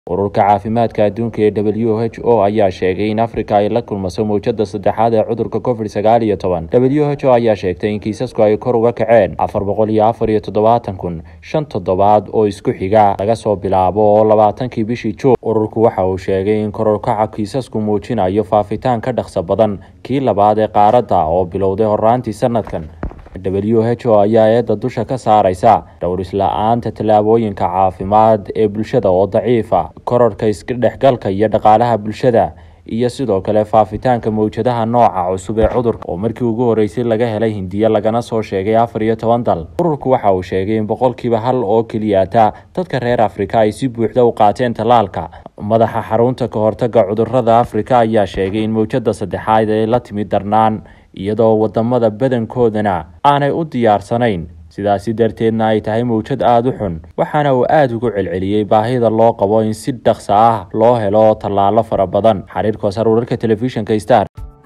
ururka caafimaadka adduunka ee w h o ayaa sheegay in afrika ay la kulmaso mowjada saddexaad ee cudurka covid sagaal iyo toban w h o ayaa sheegtay in kiisasku ay kor uga kaceen afar boqol iyo afar iyo toddobaatan kun shan toddobaad oo isku xiga laga soo bilaabo oo labaatankii bishii juun ururku waxa uu sheegay in kororkaca kiisasku muujinayo faafitaan ka dhaqso badan kii labaad ee qaaradda oo bilowday horaantii sanadkan w h o ayaa eedda dusha ka saaraysa dhowris-la-aanta tallaabooyinka caafimaad ee bulshada oo daciifa kororhka iskadhexgalka iyo dhaqaalaha bulshada iyo sidoo kale faafitaanka mawjadaha nooca cusub ee cudurka oo markii ugu horeysay laga helay hindiya lagana soo sheegay afar iyo toban dal ururku waxa uu sheegay in boqolkiiba hal oo keliyata dadka reer afrika ay si buuxda u qaateen tallaalka madaxa xarunta ka hortaga cudurada afrika ayaa sheegay in mawjada saddexaad ay la timid darnaan iyadoo wadamada badankoodana aanay u diyaarsanayn sidaasi darteedna ay tahay mawjad aada u xun waxaana uu aada ugu celceliyey baahida loo qabo in si dhaqso ah loo helo tallaalo fara badan xiriirka wasar wararka telefishinka star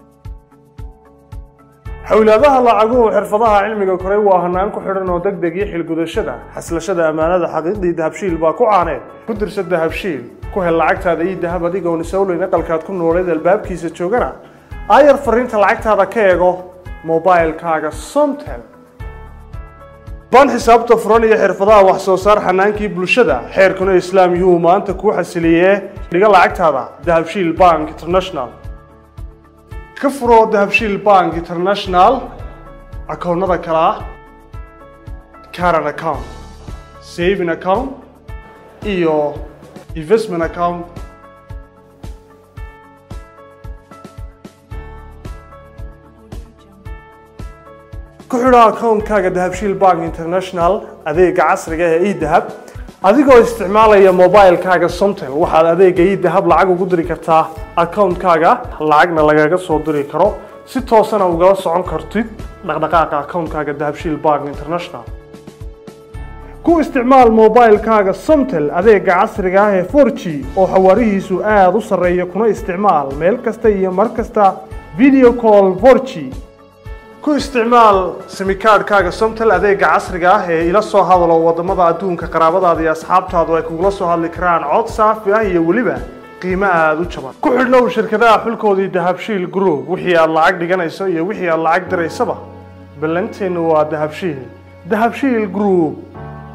xowlaadaha lacaguhu xirfadaha cilmiga koray waa hanaan ku xidhan oo deg deg iyo xilgudashada xaslashada ammaanada xaqiiqdii dahabshiil baa ku caaneed ku dirsa dahabshiil ku hel lacagtaada ii dahab adigoon isowleyn aqalkaad ku nooleed albaabkiisa joogana aayar fariinta lacagtaada ka eego mobilkaaga somtel baan xisaabta furan iyo xirfadaha wax soo saar xanaankii bulshada xeerkuna islaam yuhuu maanta kuu xasiliyee dhiga lacagtaada dahabshiil bank international ka furo dahabshiil bank international akoonnada kale ah caran account saving account iyo investment account ku xidho akoonkaaga dahabshiil bank international adeega casriga ee edahab adigoo isticmaalaya mobilkaaga somtel waxaad adeega edahab lacag ugu diri kartaa akoonkaaga lacagna lagaga soo diri karo si toosana ugala socon kartid dhaqdhaqaaqa akoonkaaga dahabshiil bank international ku isticmaal mobilkaaga somtel adeega casriga ah ee for g oo xawaarihiisu aada u sarreeya kuna isticmaal meel kasta iyo mar kasta video call for g ku isticmaal simikaadhkaaga somtel adeega casriga ah ee ila soo hadalo wadamada adduunka qaraabadaada iyo asxaabtaadu ay kugula soo hadli karaan cod saafi ah iyo weliba qiimo aada u jaban ku xidhnow shirkadaha xulkoodii dahabshiil group wixii aad lacag dhiganayso iyo wixii aad lacag diraysaba ballanteennu waa dahabshiil dahabshiil group